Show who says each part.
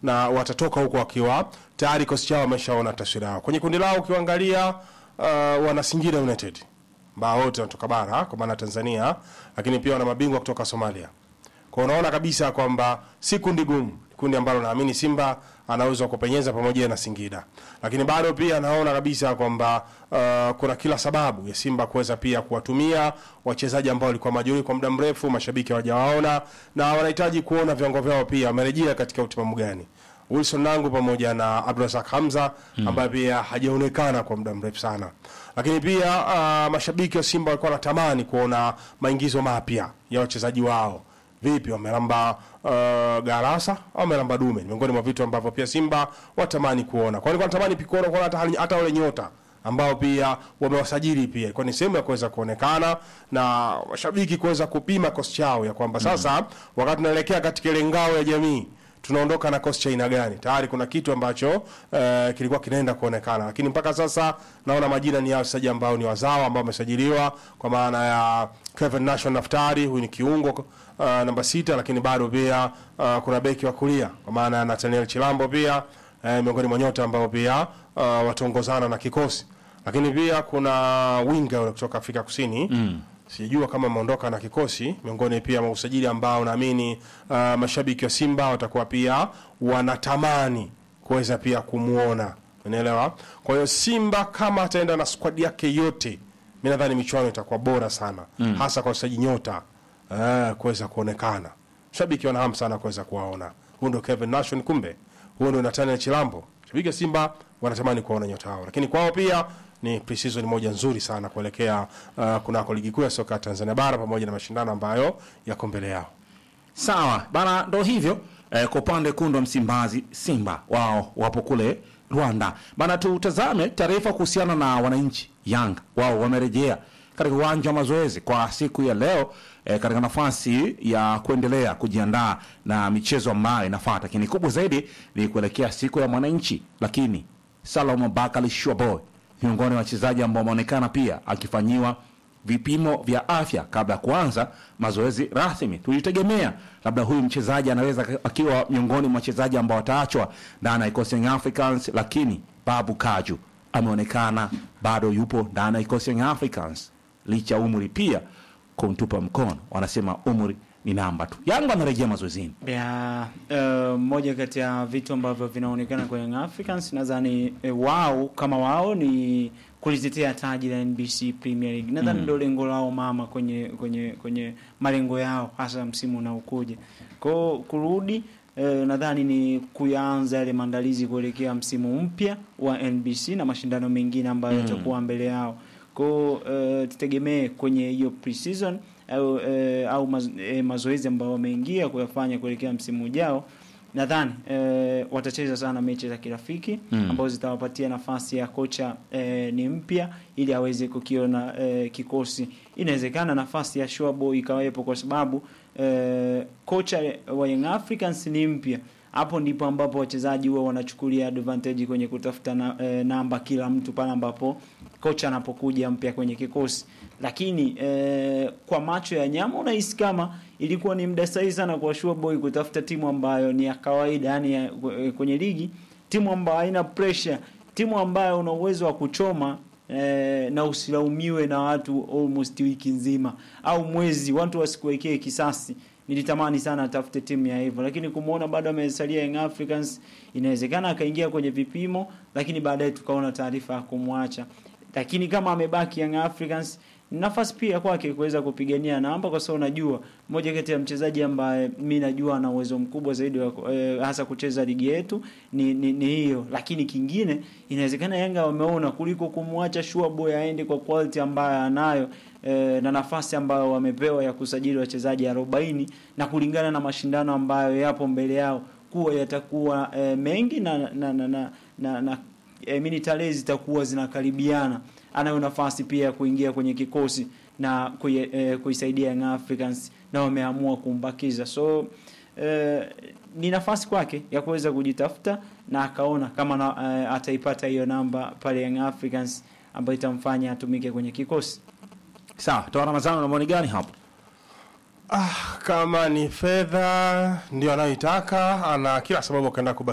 Speaker 1: na watatoka huko wakiwa tayari kosi chao wameshaona taswira yao. Kwenye kundi lao ukiangalia, uh, wana Singida United ambao wote wanatoka bara kwa maana Tanzania, lakini pia wana mabingwa kutoka Somalia. Kwa unaona kabisa kwamba si kundi gumu, kundi ambalo naamini Simba anaweza kupenyeza pamoja na Singida, lakini bado pia naona kabisa kwamba uh, kuna kila sababu ya Simba kuweza pia kuwatumia wachezaji ambao walikuwa majeruhi kwa muda mrefu, mashabiki hawajawaona na wanahitaji kuona viwango vyao pia wamerejea katika utimamu gani. Wilson Nangu pamoja na Abdulrazak Hamza ambaye pia hajaonekana kwa muda mrefu sana, lakini pia uh, mashabiki wa Simba walikuwa wanatamani kuona maingizo mapya ya wachezaji wao vipi wamelamba uh, Garasa au wamelamba Dume, ni miongoni mwa vitu ambavyo pia Simba watamani kuona. Kwa hiyo wanatamani pia kuona kuona hata hata wale nyota ambao pia wamewasajili pia, ilikuwa ni sehemu ya kuweza kuonekana na washabiki kuweza kupima kosi chao ya kwamba sasa wakati tunaelekea katika ile ngao ya jamii tunaondoka na kosi cha aina gani. Tayari kuna kitu ambacho eh, kilikuwa kinaenda kuonekana, lakini mpaka sasa naona majina ni ya wachezaji ambao ni wazawa ambao wamesajiliwa kwa maana ya Kevin Nation Naftari, huyu ni kiungo uh, namba sita, lakini bado pia uh, kuna beki wa kulia kwa maana ya Nathaniel Chilambo pia eh, miongoni mwa nyota ambao pia uh, wataongozana na kikosi, lakini pia kuna winga yule kutoka Afrika Kusini mm. Sijajua kama ameondoka na kikosi, miongoni pia mwa usajili ambao naamini uh, mashabiki wa Simba watakuwa pia wanatamani kuweza pia kumuona, unaelewa. Kwa hiyo Simba kama ataenda na squad yake yote, mi nadhani michuano itakuwa bora sana mm. hasa kwa wachezaji nyota uh, kuweza kuonekana. Shabiki wana hamu sana kuweza kuwaona. Huyu ndio Kevin Nation, kumbe huyu ndio Nathaniel Chilambo. Shabiki wa Simba wanatamani kuwaona nyota hao, lakini kwao pia ni pre-season moja nzuri sana kuelekea uh, kunako ligi kuu ya soka ya Tanzania bara pamoja na mashindano ambayo yako mbele yao.
Speaker 2: Sawa bana, ndo hivyo eh, kwa upande kundu wa Msimbazi, Simba wao wapo kule Rwanda bana. Tutazame taarifa kuhusiana na wananchi Yanga, wao wamerejea katika uwanja wa mazoezi kwa siku ya leo eh, katika nafasi ya kuendelea kujiandaa na michezo ambayo inafuata, lakini kubwa zaidi ni kuelekea siku ya mwananchi. Lakini Salomon Bakali Shwaboy miongoni mwa wachezaji ambao wameonekana pia akifanyiwa vipimo vya afya kabla ya kuanza mazoezi rasmi. Tulitegemea labda huyu mchezaji anaweza akiwa miongoni mwa wachezaji ambao wataachwa ndani ya kikosi Young Africans, lakini Babu Kaju ameonekana bado yupo ndani ya kikosi Young Africans licha umri pia kumtupa mkono. Wanasema umri ni namba tu. Yanga anarejea mazoezini.
Speaker 3: ya uh, moja kati ya vitu ambavyo vinaonekana kwa Young Africans nadhani eh, wao kama wao ni kulitetea taji la NBC Premier League. Nadhani ndio lengo lao mama kwenye kwenye kwenye malengo yao hasa msimu unaokuja. Kwa kurudi eh, nadhani ni kuyaanza yale maandalizi kuelekea msimu mpya wa NBC na mashindano mengine ambayo yatakuwa mbele yao. Kwa uh, tutegemee kwenye hiyo pre-season au, eh, au maz, eh, mazoezi ambayo wameingia kuyafanya kuelekea msimu ujao nadhani eh, watacheza sana mechi za kirafiki
Speaker 2: Mm.
Speaker 3: ambazo zitawapatia nafasi ya kocha eh, ni mpya ili aweze kukiona eh, kikosi. Inawezekana nafasi ya Showboy ikawepo kwa sababu eh, kocha wa Young Africans ni mpya. Hapo ndipo ambapo wachezaji huwa wanachukulia advantage kwenye kutafuta na, eh, namba kila mtu pale ambapo kocha anapokuja mpya kwenye kikosi. Lakini eh, kwa macho ya nyama unahisi kama ilikuwa ni muda sahihi sana kwa Showboy kutafuta timu ambayo ni ya kawaida, yani ya, kwenye ligi, timu ambayo haina pressure, timu ambayo una uwezo wa kuchoma eh, na usilaumiwe na watu almost wiki nzima au mwezi, watu wasikuwekee kisasi. Nilitamani sana atafute timu ya hivyo, lakini kumuona bado amesalia Young Africans, inawezekana akaingia kwenye vipimo, lakini baadaye tukaona taarifa ya kumwacha. Lakini kama amebaki Young Africans ni nafasi pia kwake kuweza kupigania namba, kwa sababu unajua moja kati ya mchezaji ambaye mi najua ana uwezo mkubwa zaidi wa eh, hasa kucheza ligi yetu ni, ni, ni hiyo. Lakini kingine inawezekana Yanga wameona kuliko kumwacha Sure Boy aende kwa quality ambayo anayo eh, na nafasi ambayo wamepewa ya kusajili wachezaji 40 na kulingana na mashindano ambayo yapo mbele yao kuwa yatakuwa eh, mengi na na na, na, na, na eh, mini tarehe zitakuwa zinakaribiana anayo nafasi pia ya kuingia kwenye kikosi na kui, eh, kuisaidia Young Africans na wameamua kumbakiza so eh, ni nafasi kwake ya kuweza kujitafuta na akaona kama na, eh, ataipata hiyo namba pale Young Africans ambayo itamfanya atumike kwenye kikosi
Speaker 2: Sawa, toa Ramadhani na maoni gani hapo?
Speaker 1: Ah, kama ni fedha ndio anayoitaka, ana kila sababu akaenda kubaki